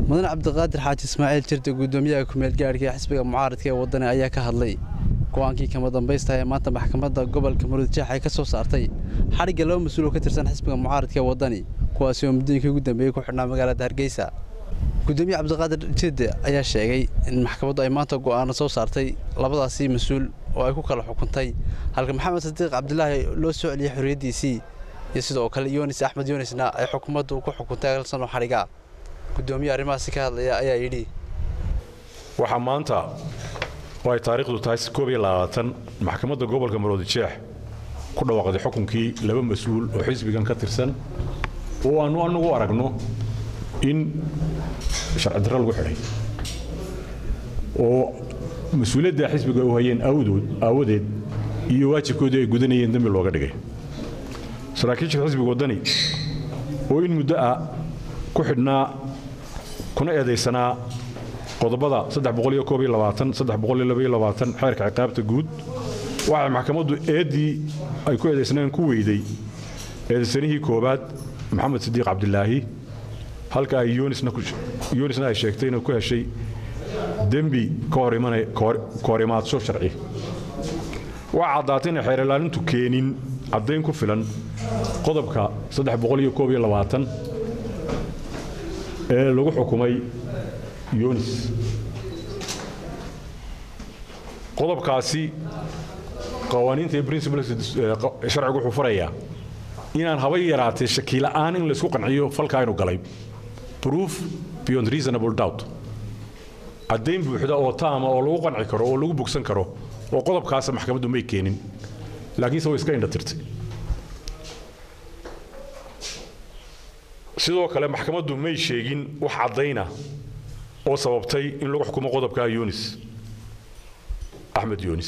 mudane cabdiqaadir xaaji ismaaciil jirde guddoomiyaha kumeel gaadhka ee xisbiga mucaaradka ee waddani ayaa ka hadlay go-aankii kama dambaysta ee maanta maxkamadda gobolka muruudjeex ay ka soo saartay xadhigga laba mas-uul oo ka tirsan xisbiga mucaaradka ee waddani kuwaasi oo muddooyinkii ugu dambeeyey ku xidhnaa magaalada hargeysa guddoomiye cabdiqaadir jirde ayaa sheegay in maxkamaddu ay maanta go'aano soo saartay labadaasii mas-uul oo ay ku kala xukuntay halka maxamed sadiiq cabdilaahi loo soo celiyey xorriyaddiisii iyo sidoo kale yunis axmed yunisna ay xukuumaddu ku xukuntay agal sano xadhiga guddoomiye arrimahaasi ka hadlaya ayaa yidhi waxaa maanta oo ay taariikhdu tahay koob iyo labaatan maxkamadda gobolka maroodijeex ku dhawaaqday xukunkii laba mas-uul oo xisbigan ka tirsan oo aannu annagu aragno in sharci darro lagu xidhay oo mas-uuliyadda xisbiga u hayeen awdood aawadeed iyo waajibkoodii ay gudanayeen dembi looga dhigay saraakiisha xisbiga waddani oo in muddo ah ku xidhnaa kuna eedaysanaa qodobada xeerka ciqaabta guud waxay maxkamaddu eeddii ay ku eedaysneen ku weyday eedaysanihii koowaad maxamed sidiiq cabdilaahi halka ay yunisna ay sheegtay inay ku heshay dembi ka hor imaadsho sharci waxaa caddaatay inay xeer ilaalintu keenin caddayn ku filan qodobka ee lagu xukumay yunis qodobkaasi qawaaniinta iyo principles sharcigu wuxuu farayaa inaan haba yaraatee shakila'aan in laysku qanciyo falkaa inu galay proof beyond reasonable doubt caddayn buuxda oo taama oo lagu qanci karo oo lagu bogsan karo oo qodobkaasa maxkamaddu may keenin laakiinse way iska indhatirtay sidoo kale maxkamaddu may sheegin wax caddayna oo sababtay in lagu xukumo qodobkaa yunis axmed yunis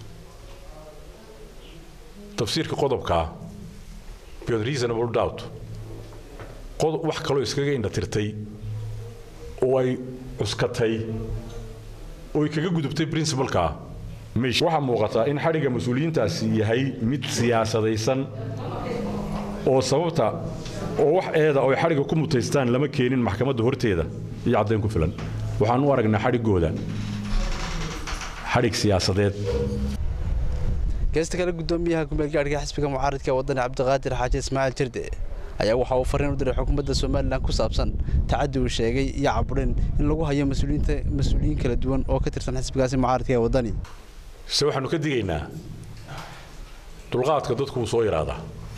tafsiirka qodobkaa beyond reasonable doubt wax kaloo iskaga indhatirtay oo ay cuskatay oo ay kaga gudubtay princibalkaa waxaa muuqataa in xadhigga mas-uuliyiintaasi yahay mid siyaasadaysan oo sababta oo wax eeda oo ay xadhigga ku mutaystaan lama keenin maxkamadda horteeda iyo caddayn ku filan waxaan u aragnaa xadhiggooda xadhig siyaasadeed geesta kale guddoomiyaha kumeelgaadhka xisbiga mucaaradka ee waddani cabdiqaadir xaaji ismaaciil jirde ayaa waxa uu farriin u diray xukuumadda somalilan ku saabsan tacaddi uu sheegay iyo caburin in lagu hayo mas-uuliyiin kala duwan oo ka tirsan xisbigaasi mucaaradka ee waddani se waxaannu ka digaynaa dulqaadka dadku wuu soo yaraadaa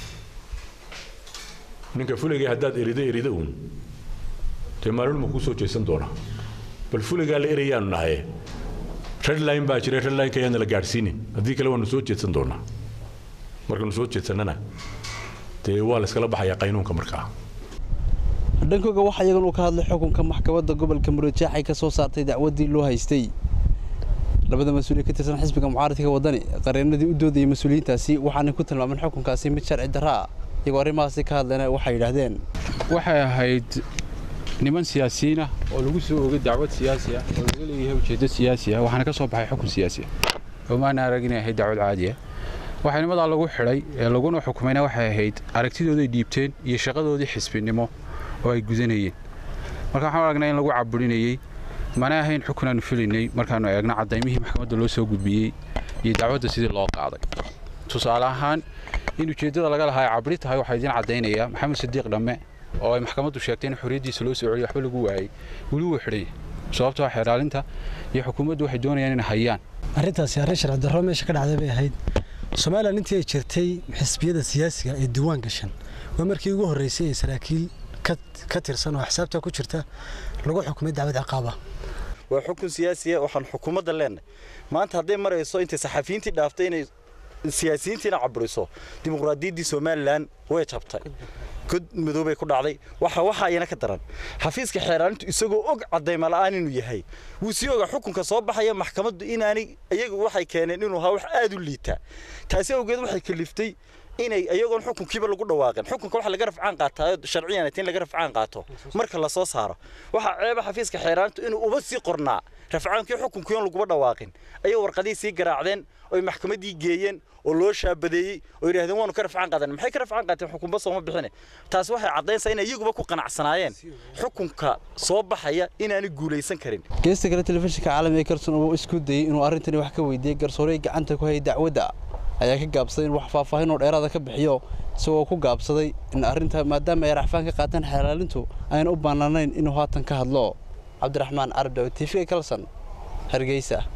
ninka fuligay haddaad erida erida uun dee maalulma kuu soo jeesan doona bal fuligaa la erayaanu nahaye redline baa jira redlineka ayaana la gaadhsiinin haddii kale waanu soo jeedsan doonaa markaanu soo jeedsannana dee waa la iskala baxayaa qaynuunka markaa dhankooga waxa iyagan uu ka hadlay xukunka maxkamadda gobolka murujeex ay ka soo saartay dacwaddii loo haystay labada mas-uul ee ka tirsan xisbiga mucaaradka waddani qareenadii u doodayay mas-uuliyiintaasi waxaanay ku tilmaameen xukunkaasi mid sharci darra ah iyagoo arrimahaasi ka hadlayna waxay yidhaahdeen waxay ahayd niman siyaasiyiin ah oo lagu soo ogay dacwad siyaasi ah oo laga leeyahay ujeeddo siyaasi ah waxaana ka soo baxay xukun siyaasi ah oo maana arag inay ahayd dacwad caadi ah waxaa nimadaa lagu xidhay ee laguna xukumayna waxay ahayd aragtidooday dhiibteen iyo shaqadoodii xisbinimo oo ay gudanayeen marka waxaan aragnaa in lagu caburinayey mana ahayn xukun aanu filaynay markaannu eegno cadaymihii maxkamadda loo soo gudbiyey iyo dacwadda sidii loo qaaday tusaale ahaan in ujeeddada laga lahaa ay cabri tahay waxaa idiin caddaynaya maxamed sadiiq dhamme oo ay maxkamaddu sheegtay in xorriyaddiisa loo soo celiyo waxba lagu waayey weli wuu xidhanya sababtoo xeeraalinta iyo xukuumaddu waxay doonayaan inay hayaan arrintaasi arrin sharci darro meesha ka dhacday bay ahayd somalilan intii ay jirtay xisbiyada siyaasiga ee diiwaan gashan waa markii ugu horreysay ee saraakiil ka tirsan oo xisaabta ku jirta lagu xukumay dacwad ciqaaba waa xukun siyaasiya waxaan xukuumadda leenahay maanta hadday marayso intay saxafiyiintii dhaaftay inay siyaasiyiintiina caburiso dimuqraadiyaddii somalilan way jabtay god madoobay ku dhacday waxa waxa ayana ka daran xafiiska xeeraalintu isagoo og cadayma la'aan inuu yahay wuu sii ogaa xukunka soo baxaya maxkamaddu inaanay iyagu waxay keeneen inuu ahaa wax aad u liita taasi awgeed waxay kaliftay inay iyagoon xukunkiiba lagu dhawaaqin xukunka waxa laga rafcaan qaataayo sharciyan in laga rafcaan qaato marka la soo saaro waxa ceeba xafiiska xeeraantu inuu uba sii qornaa rafcaankii xukunkii oon laguba dhawaaqin ayay warqadihii sii garaacdeen oy maxkamaddii geeyeen oo loo shaabadeeyey oo yidhahdeen waanu ka rafcaan qaadan maxay ka rafcaan qaateen xukunba sooma bixine taasi waxay caddaynaysaa inay iyaguba ku qanacsanaayeen xukunka soo baxaya inaanay guulaysan karin geesta kale telefishinka caalamiga ee kalson uu isku dayey inuu arrintani wax ka weydiiyey garsooray gacanta ku hayay dacwadda ayaa ka gaabsaday in wax faahfaahin oo dheeraada ka bixiyo isagoo ku gaabsaday in arrinta maadaama ay racfaan ka qaateen xelaalintu ayna u bannaanayn inuu haatan ka hadlo cabdiraxmaan carabdaw tv kalson hargeysa